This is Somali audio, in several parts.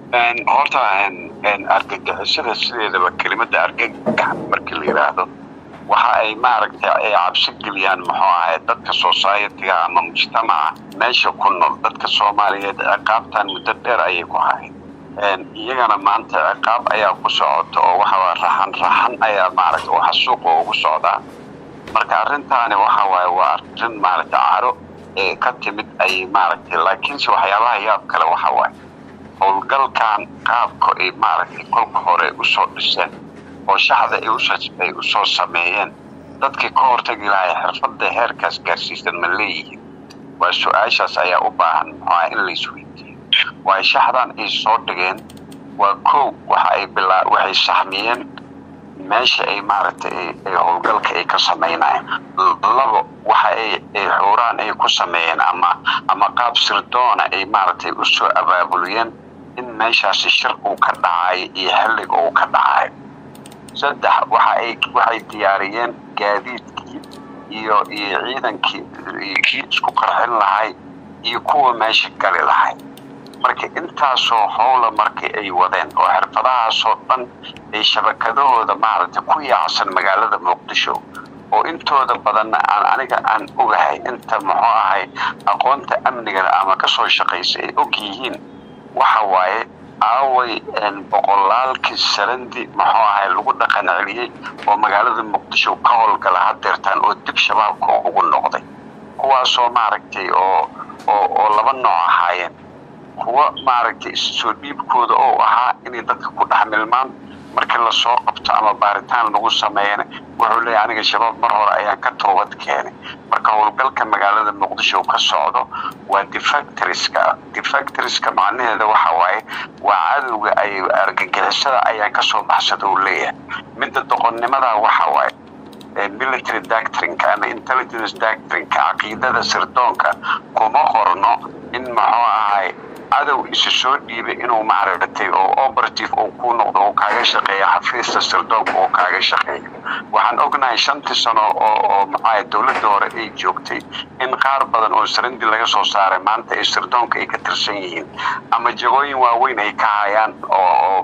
horta argagixisada sideedaba kelimada argagax markii la yidhaahdo waxa ay maaragtay ay cabsi geliyaan muxuu ahay dadka society-ga ama mujtamaca meesha ku nool dadka soomaaliyeed ciqaabtan muddo dheer ayay ku hahayd iyagana maanta ciqaab ayaa ku socota oo waxawaa raxan raxan ayaa maaragtay waxa suuqa ugu socdaa marka arrintaani waxa waaye waa arrin maaragtay caro ee ka timid ay maaragtay laakiinse waxyaabaha yaab kale waxa waaye howlgalkan qaabka ay maaragtay kolka hore usoo dhiseen oo shaxda ay usoo sameeyeen dadkii ka hortagi lahay xirfadda heerkaas gaarsiisan ma leeyihiin waa su-aashaas ayaa u baahan muxuaa in la isweydiiyo waayo shaxdan ay soo dhigeen waa kow waxa ay bilaa waxay saxmiyeen meesha ay maaragtay ay howlgalka ay ka sameynayeen labo waxa ay ay xuuraan ay ku sameeyeen ama ama qaab sirdoona ay maaragtay usoo abaabuliyeen in meeshaasi shir uu ka dhacayo iyo xilliga uu ka dhacayo saddex waxa ay waxay diyaariyeen gaadiidkii iyo iyo ciidankii kii isku qarxin lahay iyo kuwa meesha gali lahay marka intaasoo howla markii ay wadeen oo xirfadahaasoo dhan ay shabakadahooda maaragtay ku yaacsan magaalada muqdisho oo intooda badanna aan aniga aan ogahay inta muxuu ahay aqoonta amniga ama kasoo shaqaysa ay og yihiin waxa waaye aaway boqolaalkii sarandi muxuu ahay lagu dhaqan celiyey oo magaalada muqdisho ka howlgala hadeertaan oo dib shabaabka ugu noqday kuwaasoo maaragtay oo oo oo laba nooc ahaayeen kuwa maaragtay soo dhiibkooda oo ahaa inay dadka ku dhex milmaan markii lasoo qabto ama baaritaan lagu sameeyana wuxuu leeyahy aniga shabaab mar hore ayaan ka toobad keenay marka howlgalka magaalada muqdisho ka socdo waa defactoriska defactoriska macnaheeda waxa waaye waa cadowga ay argagixisada ayaan kasoo baxsada uu leeyahay midda doqonnimada waxa waaye military doctrinka ama intelligence doctrinka caqiidada sirdoonka kuma qorno in muxuu ahay cadow isu soo dhiibay inuu maaragtay oo operative uu ku noqdo uu kaaga shaqeeyo xafiista sirdoonka uu kaaga shaqeeyo waxaan ognahay shantii sano oo oo maxaa dowladda hore ay joogtay in qaar badan oo sarandi laga soo saaray maanta ay sirdoonka ay ka tirsan yihiin ama jagooyin waaweyn ay ka hayaan oo oo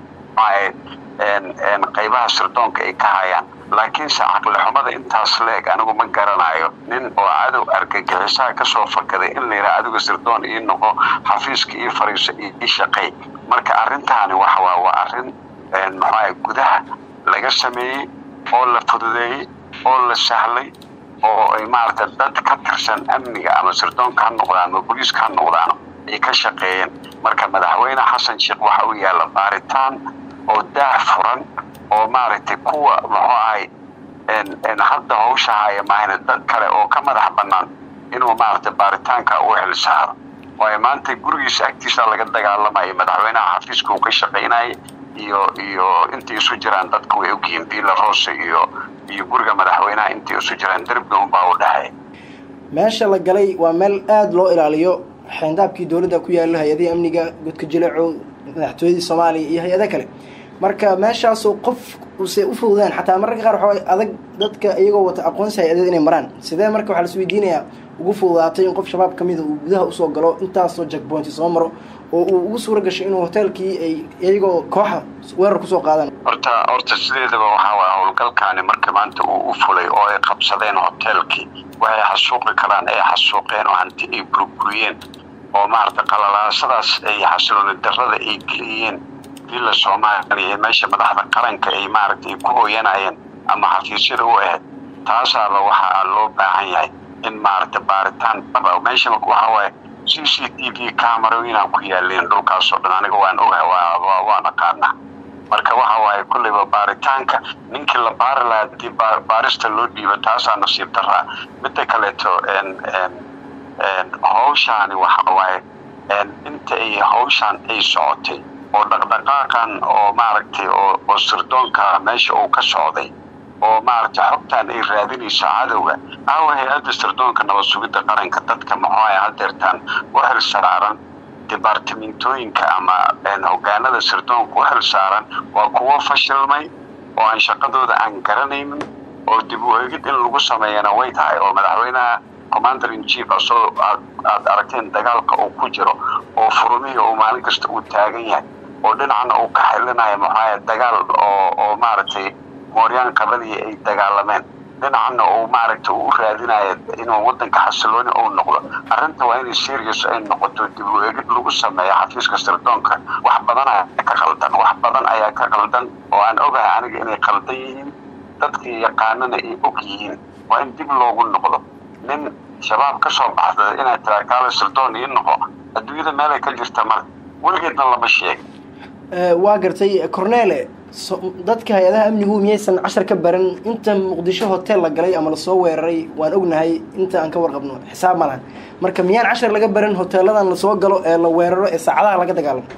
maxaa qaybaha sirdoonka ay ka hayaan laakiinse caqli xumada intaas leeg anigu ma garanayo nin oo cadow argagixisaha kasoo fakaday in la yidhaha adiga sirdoon ii noqo xafiiska ii fariiso ii shaqey marka arrintaani waxa waa waa arrin maxaa gudaha laga sameeyey oo la fududeeyey oo la sahlay oo ay maaragtay dad ka tirsan amniga ama sirdoonka ha noqdaan ama booliiska ha noqdaan ay ka shaqeeyeen marka madaxweyne xasan sheekh waxa uu yaalla baaritaan oo daah furan oo maaragtay kuwa muxuu ahay hadda hawsha haya maahane dad kale oo ka madax bannaan inuu maaragtay baaritaanka u xilsaaro waayo maanta gurigiisa agtiisa laga dagaalamayo madaxweynaha xafiiska uu ka shaqaynayay iyo iyo intay isu jiraan dadka way ogyihiin villa rose iyo iyo guriga madaxweynaha intay isu jiraan derbiga unbaa u dhexeey meesha la galay waa meel aada loo ilaaliyo xeendaabkii dowladda ku yaalo hay-adihii amniga godka jileeco madaxtooyadii soomaaliya iyo hay-ado kale marka meeshaasoo qof use u fududeen xataa mararka qaar waxaa adag dadka iyagoo wata aqoonsi hay-adeed inay maraan sidee marka waxaa las weydiinayaa ugu fududaatay in qof shabaab kamida uu gudaha usoo galo intaasoo jackpointi soo maro oo uu ugu suura gashay inuu hoteelkii ay iyagoo kooxa weerar kusoo qaadaan horta horta sideedaba waxaa waaya howlgalkaani marka maanta uu u fulay oo ay qabsadeen hoteelkii waxay xasuuqi karaan ay xasuuqeen oo hanti ay burburiyeen oo maaragtay qalalaasadaas ay xasilooni darrada ay geliyeen villa soomaaliya meesha madaxda qaranka ay maaragtay ku hooyanayeen ama xafiisyada u ahayd taasaaba waxaa loo baahan yahay in maaragtay baaritaan dhaba meesha waxaa waaye c c t v camerooyinaan ku yaaleen dhulkaasoo dhan aniga waan ogahay waa waa naqaana marka waxa waaye kulleyba baaritaanka ninkii la baari lahaa hadii baarista loo dhiibo taasaa nasiib daraa midda kaleeto hawshaani waxa waaye inta ay hawshaan ay socotay oo dhaqdhaqaaqan oo maaragtay oo oo sirdoonka meesha uu ka socday oo maaragtay xogtaan ay raadinayso cadowga aawa hay-adda sirdoonka nabad sugidda qaranka dadka maxuuhay hadeertaan u xil saaran dibaartimentooyinka ama hogaanada sirdoonka u xil saaran waa kuwo fashilmay oo aan shaqadooda aan garanaynin oo dib u eegid in lagu sameeyana way tahay oo madaxweynaha commander in chief asoo aad aragteen dagaalka uu ku jiro oo furumihii uu maalin kasta uu taagan yahay oo dhinacna uu ka xilinayo maxaa dagaal oo oo maaragtay mooryaan qabadii ay dagaalameen dhinacna uu maaragtay u raadinayo inuu wadanka xasilooni uu noqdo arrinta waa inay serious ay noqoto dib u eegid lagu sameeyo xafiiska sirdoonka wax badan ayaa ka qaldan wax badan ayaa ka qaldan oo aan ogahay aniga inay qaldan yihiin dadkii yaqaanana ay og yihiin waa in dib loogu noqdo nin shabaab ka soo baxda inay tiraa kaale sirdoon ii noqo adduunyada meelay ka jirta mar weligeedna lama sheegin waa gartay cornele dadka hay-adaha amnigu miyaysan cashar ka baran inta muqdisho hotel la galay ama lasoo weeraray waan ognahay inta aan ka warqabno xisaab ma lahan marka miyaan cashar laga baran hoteeladan lasoo galo ee la weeraro ee saacadaha laga dagaalamo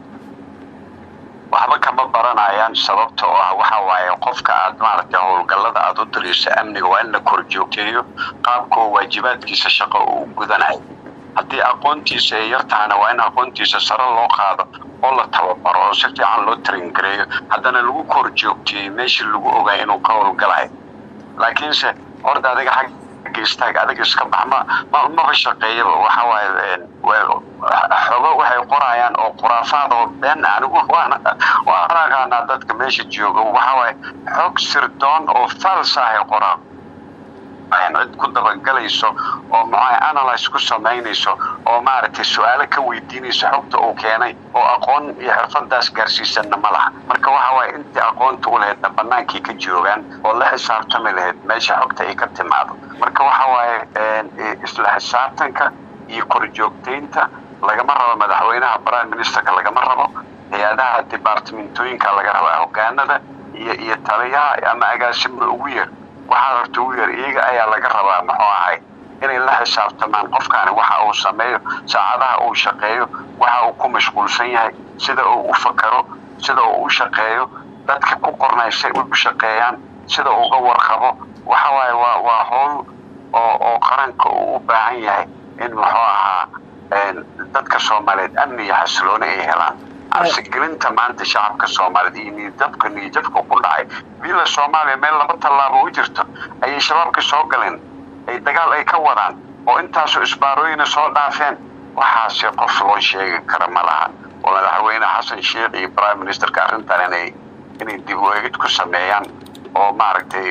waxba kama baranayaan sababta oo ah waxa waaye qofka aad maaragtay howlgallada aada u dirayso amniga waa in la kor joogteeyo qaabka oo waajibaadkiisa shaqo uu gudanayo haddii aqoontiisa ay yar tahana waa in aqoontiisa sare loo qaado oo la tababaro oo si fiican loo taringareeyo haddana lagu kor joogteeyo meeshii lagu ogaay inuu ka howlgalayo laakiinse horda adiga xagga istaag adiga iska bax ma ma maba shaqeeyaba waxa waaye xogo waxay qorayaan oo khuraafaad oo been anigu waana waan aqaanaa dadka meesha jooga waxa waaye xog sirdoon oo fals ah ay qoraan cid ku dabagalayso oo maxaa analyse ku samaynayso oo maaragtay su-aalo ka weydiinayso xogta uu keenay oo aqoon iyo xirfadaas gaarsiisanna ma laha marka waxa waaye intii aqoonta u lahaydna bannaankii ka joogaan oo la xisaabtami lahayd meesha xogta ay ka timaado marka waxa waaye isla xisaabtanka iyo korjoogtaynta lagama rabo madaxweynaha prime ministerka lagama rabo hay-adaha departamentooyinka laga rabaa hogaanada iyo iyo taliyaha ama agaasimo ugu yar waxaa horta ugu yar iyaga ayaa laga rabaa muxuu ahay inay la xisaabtamaan qofkaani waxa uu sameeyo saacadaha uu shaqeeyo waxa uu ku mashquulsan yahay sida uu u fakaro sida uu u shaqeeyo dadka ku qornaysay u shaqeeyaan sida uga warqabo waxa waaye waa waa howl oo oo qaranka uu u baahan yahay in muxuu ahaa dadka soomaaliyeed amni iyo xasilooni ay helaan cabsigelinta maanta shacabka soomaaliyeed iyo niyadjabka niyadjabka ku dhacay bila soomaaliya meel laba tallaabo u jirto ayay shabaabka soo galeen ay dagaal ay ka wadaan oo intaasoo isbaarooyina soo dhaafeen waxaase qof loo sheegi kara ma laha oo madaxweyne xasan sheekh iyo prime ministerka arrintan inay inay dib u eegid ku sameeyaan oo maaragtay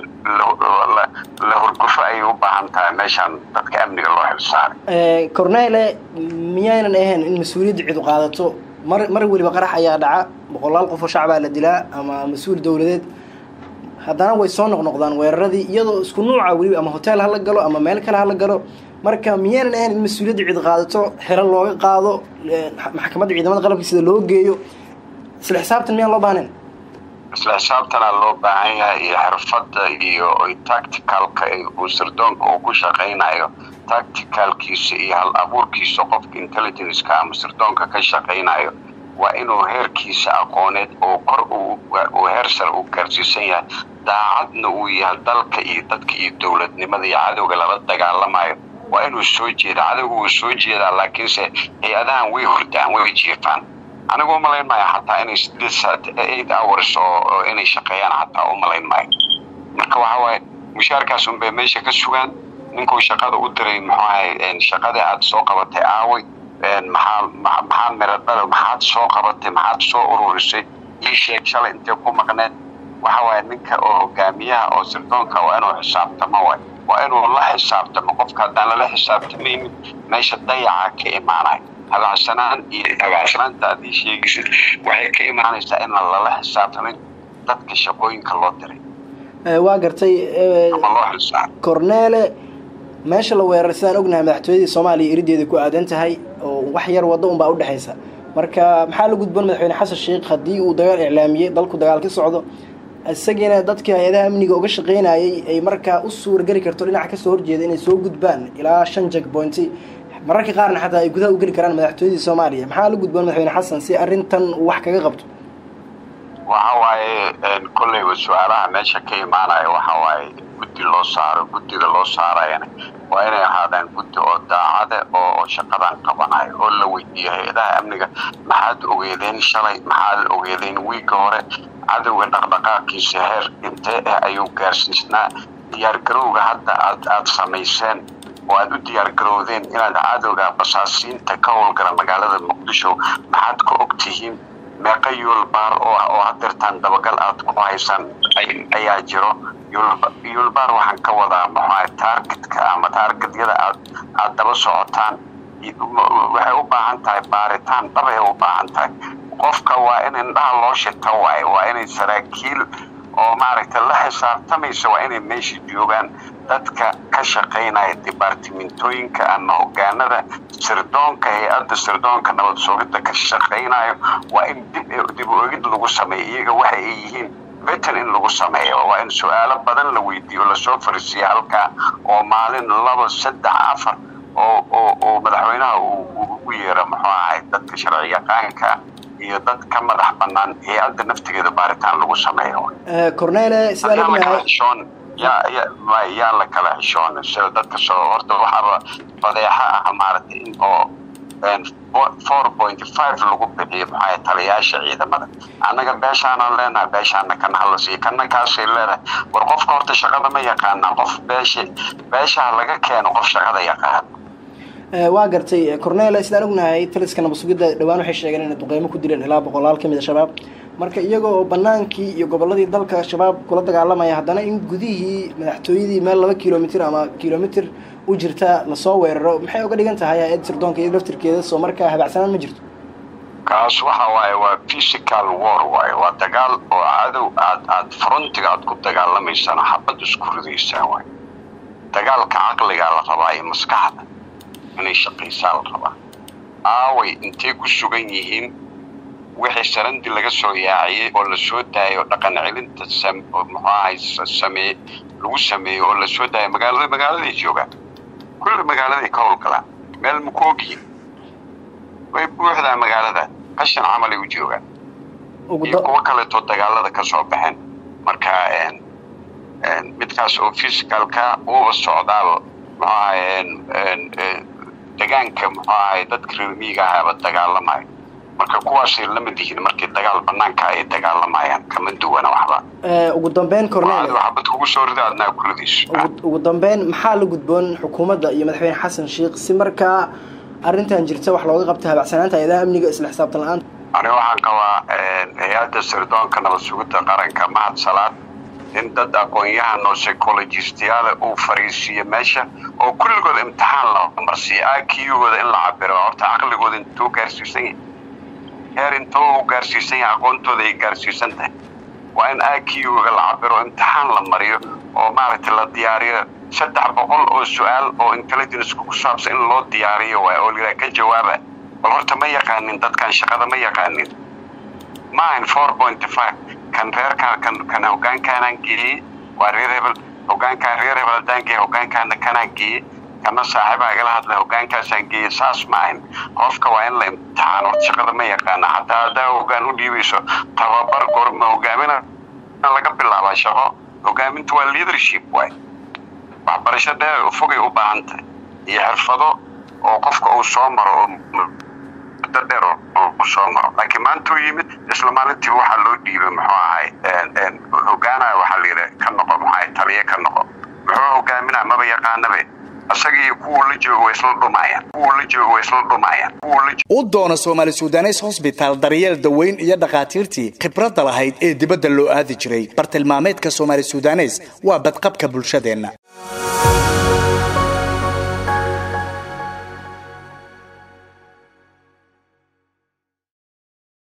la hurgufo ayay u baahan tahay meeshaan dadka amniga loo xilsaaray cornele miyaynan ahayn in mas-uuliyadda cidu qaadato mar mar weliba qarax ayaa dhaca boqolaal qof oo shacbaa la dilaa ama mas-uul dowladeed haddana way soo noqnoqdaan weeraradii iyadoo isku nuuca weliba ama hotel hala galo ama meel kale hala galo marka miyaynan ahayn in mas-uuliyadda cid qaadato xero looga qaado maxkamadda ciidamada qalabka sida loo geeyo isla xisaabtan miyaan loo baahnayn isla xisaabtanaa loo baahan yahay iyo xirfadda iyo tacticalka uu sirdoonka uu ku shaqaynayo tacticalkiisa iyo hal abuurkiisa qofka intelligenceka ama sirdoonka ka shaqaynayo waa inuu heerkiisa aqooneed oo kor uu heer sare uu gaarsiisan yahay daacadna uu yahay dalka iyo dadka iyo dowladnimada iyo cadowga lala dagaalamayo waa inuu soo jeeda cadowga wuu soo jeedaa laakiinse hay-adahan way hordaan way jiifaan anigu umalayn maayo xataa inay sideed saat eight hours oo inay shaqeeyaan xataa umalayn maayo marka waxa waaye mushaarkaas unbay meesha ka sugaan ninkuu shaqada u diray muxuu ahay shaqadii aad soo qabatay aaway maxaa maxaa miradhada maxaad soo qabatay maxaad soo ururisay ii sheeg shalay intay ku maqneed waxa waaye ninka oo hogaamiyaha oo sirdoonka waa inuu xisaabtamo waay waa inuu la xisaabtamo qofka haddaan lala xisaabtamaynin meesha dayaca ka imaanayo hagaagsanaan iyo hagaagsanaanta haddii sheegaysid waxay ka imaanaysaa inaan lala xisaabtamin dadka shaqooyinka loo diray waa gartay ama loo xisaab cornele meesha la weeraray sidaan ognahay madaxtooyadii soomaaliya irideeda ku aadan tahay oo wax yar waddo unbaa udhexaysa marka maxaa la gudboon madaxweyne xasan sheekh haddii uu dagaal iclaamiyey dalku dagaal ka socdo isagiina dadkii hay-adaha amniga uga shaqaynayay ay markaa u suurageli karto dhinaca kasoo horjeeda inay soo gudbaan ilaa shan jack pointy mararka qaarna xataa ay gudaha u geli karaan madaxtooyadii soomaaliya maxaa la gudboon madaxweyne xasan si arrintan uu wax kaga qabto waxa waaye kolleyba su-aalaha meesha ka imaanaya waxa waaye guddi loo saaro guddiga loo saarayana waa inay ahaadaan guddi oo daacade oo shaqadan qabanayo oo la weydiiyo hay-adaha amniga maxaad ogeedeen shalay maxaad ogeedeen wiigga hore cadowga dhaqdhaqaaqiisa heer intee ah ayuu gaarsiisnaa diyaargarowga hadda aad aada samayseen oo aada u diyaargarowdeen inaad cadowga basaasiinta ka howlgala magaalada muqdisho maxaad ka og tihiin meeqa yuulbaar oo hadirtaan dabagal aad ku haysaan ayaa jiro yuulbaar waxaan ka wadaa maxaa taargetka ama taargetyada aad aad daba socotaan waxay u baahan tahay baaritaan dhabay u baahan tahay qofka waa in indhaha loo shita waaye waa inay saraakiil oo maaragtay la xisaabtamaysa waa inay meesha joogaan dadka ka shaqaynaya dibaartimentooyinka ama hogaanada sirdoonka hay-adda sirdoonka nabad sugidda ka shaqaynayo waa in dib oegid lagu sameeyo iyaga waxa ay yihiin betel in lagu sameeyo waa in su-aalo badan la weydiiyo lasoo fariisiya halkaa oo maalin laba saddex afar oo oo oo madaxweynaha uu ugu yeero muxuu ahay dadka sharci yaqaanka iyo dad ka madax banaan hay-adda naftigeeda baaritaan lagu sameeyo cornele sidaa xishoon yaa ya yaa la kala xishoon sida dadka soo horta waxaaba fadeexa ah maaragtay in oo four point five lagu bixiyo maxaa taliyaasha ciidamada annaga beeshaanaan leenahay beeshaana kana hala siiyo kana kaasay leedahay war qofka horta shaqada ma yaqaana qof beesha beeshaha laga keeno qof shaqada yaqaan waa gartay cornele sidaan ognahay taliska nabad sugidda dhowaan waxay sheegeen inay duqeymo ku dileen ilaa boqolaal ka mid a shabaab marka iyaga oo banaankii iyo goboladii dalka shabaab kula dagaalamaya haddana in gudihii madaxtooyadii meel laba kilomitr ama kilomitr u jirta lasoo weeraro maxay uga dhigan tahay hay-ad sirdoonka iyo laftirkeeda soo markaa habacsanaan ma jirto kaas waxa waaye waa physical war waaye waa dagaal oo cadow aad aad frontiga aad ku dagaalamaysaan xabad isku ridaysaan waay dagaalka caqligaa la rabaa iyo maskaxda inay shaqaysaa la rabaa aaway intay ku sugan yihiin wixii sarandi laga soo yaaciyey oo lasoo daayo dhaqan celinta muxuu ahay samee lagu sameeyo oo lasoo daayo magaalada magaaladay joogaan kulli magaaladay ka howlgalaan meel makoogiyin way buuxdaa magaalada qashan camalay u joogaan iyo kuwo kaleetoo dagaalada ka soo baxeen marka midkaas oo fisicalka uuba socdaaba muxuu ahay degaanka muxuu ahay dadka reermiiga ahaba dagaalamayo marka kuwaasay lamid yihiin markii dagaal banaanka ay dagaalamayaan kama duwana waxba ugu dambeyn cornel waxbad kugu soo rida adnaa kuladiis ugu dambeyn maxaa la gudboon xukuumadda iyo madaxweyne xasan sheikh si markaa arrintan jirta wax looga qabta habacsanaanta hay-adaha amniga isla xisaabtan la-aanta ani waxaan qabaa hay-adda sirdoonka nabad sugidda qaranka mahad salaad in dad aqoon-yahan oo psychologistiyaale uu fariisiiyo meesha oo kulligood imtixaan la marsiiyo akiyugooda in la cabiro horta caqligooda intuu gaarsiisan yahay heer intoo uu gaarsiisan yahay aqoontooda ay gaarsiisan tahay waa in akiyuga la cabiro imtixaan la mariyo oo maaragtay la diyaariyo saddex boqol oo su-aal oo intelligence ku saabsan in loo diyaariyo waay oo liraa ka jawaaba bal horta ma yaqaanin dadkan shaqada ma yaqaanin maahan four point five kan reerkaan kan kan hogaankaanaan geeyey waa reer hebel hogaankaan reer hebel haddaan geeyey hogaankaana kanaan geeyey kana saaxiibaa igala hadla hogaankaasaan geeyey saas maahan qofka waa in la imtixaan horta shaqada ma yaqaana hataa haddaa hogaan u dhiibayso tababar gorma hogaamina laga bilaabaa shaqo hogaamintu waa leadership waay waxbarasho dheer fogay u baahan tahay iyo xirfado oo qofka uu soo maro oo muddo dheer uu soo maro laakiin maanta uu yimid isla maalintiiba waxaa loo dhiibay muxuu ahay hogaanaya waxaa la yidhi ka noqo muxuu ahay taliye ka noqo muxuu hogaaminaa maba yaqaanabe isaga iyo kuwuu la joogo way isla dhumaayaan kuwuu la joogo way isla dhumaayaan kuwuu la u doono soomaali sudanes hosbitaal daryeel daweyn iyo dhakhaatiirtii khibradda lahayd ee dibadda loo aadi jiray bartilmaameedka soomaali sudanes waa badqabka bulshadeenna